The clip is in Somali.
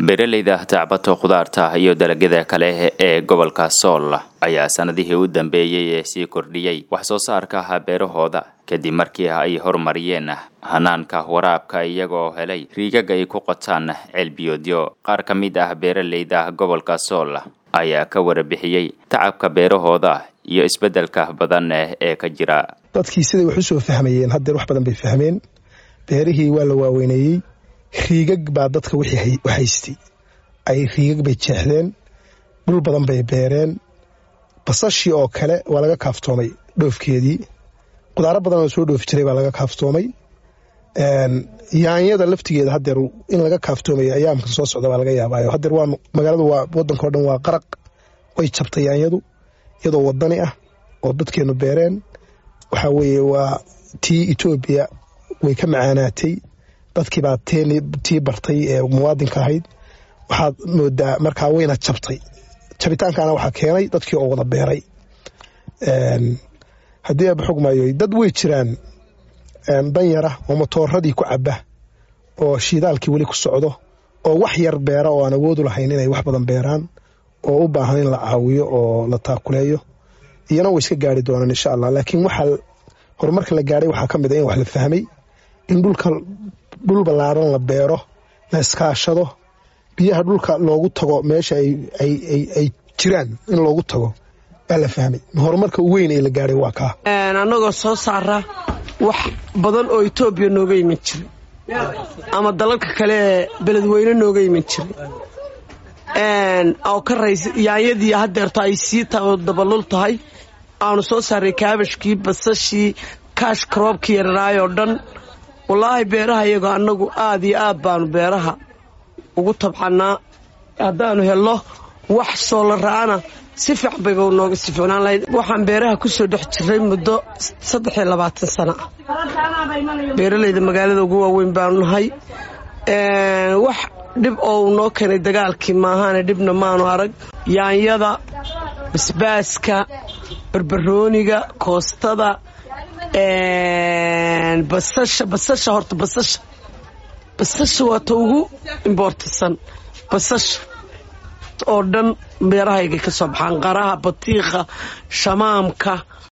beeraleyda tacbato khudaarta iyo dalagyada kale ee gobolka sool ayaa sanadihii u dambeeyey ee sii kordhiyey wax soo saarka beerahooda kadib markii ay horumariyeen hanaanka waraabka iyagoo helay riigag ay ku qotaan ceelbiyoodyo qaar ka mid ah beeraleyda gobolka sool ayaa ka warbixiyey tacabka beerahooda iyo isbeddelka badan ee ka jira dadkii siday wax u soo fahmayeen haddeer wax badan bay fahmeen beerihii waa la waaweyneeyey riigag baa dadka wixii haystay ay riigag bay jeexdeen dhul badan bay beereen basashii oo kale waa laga kaaftoomay dhoofkeedii qudaaro badan oo soo dhoofi jiray baa laga kaaftoomay yaanyada laftigeeda hadeer in laga kaaftoomaya ayaamka soo socda baa laga yaabaayo hadeer waa magaaladu waa wadankao dhan waa qaraq way jabtay yaanyadu iyadoo wadani ah oo dadkeenu beereen waxaa weeye waa tii etoobiya way ka macaanaatay dadkii baa tii bartay ee muwaadinka ahayd waxaad moodaa markaa wayna jabtay jabitaankana waxaa keenay dadkii oo wada beeray haddii aaba xogmaayo dad way jiraan danyara oo matooradii ku caba oo shiidaalkii weli ku socdo oo wax yar beera oo aan awoodu lahayn inay wax badan beeraan oo u baahan in la caawiyo oo la taakuleeyo iyana way iska gaari doonaan insha allah laakiin waxaa horumarka la gaadhay waxaa ka mid a in wax la fahmay in dhulka dhul ballaaran la beero la iskaashado biyaha dhulka loogu tago meesha ay jiraan in loogu tago baa la fahmay horumarka u weyn ee la gaadhay waa kaa annagoo soo saara wax badan oo etoobiya nooga iman jiray ama dalalka kale ee beledweyne nooga iman jiray oo ka rays yaanyadii haddeerto ay sii dabalul tahay aanu soo saaray kaabashkii basashii kaash karoobkii yararaayoo dhan wallaahi beeraha iyagoo annagu aad iyo aad baanu beeraha ugu tabxannaa haddaanu helno wax soolara'ana si fiican bayba nooga sii ficnaan lahayd waxaan beeraha ku soo dhex jiray muddo saddex iyo labaatan sano ah beeralayda magaalada ugu waaweyn baanu nahay wax dhib oo uu noo keenay dagaalkii maahaane dhibna maanu arag yaanyada basbaaska barbarooniga koostada basasha basasha horta basasha basasha waa ta ugu imboortasan basasha oo dhan beerahaygay ka soo baxaan qaraha batiikha shamaamka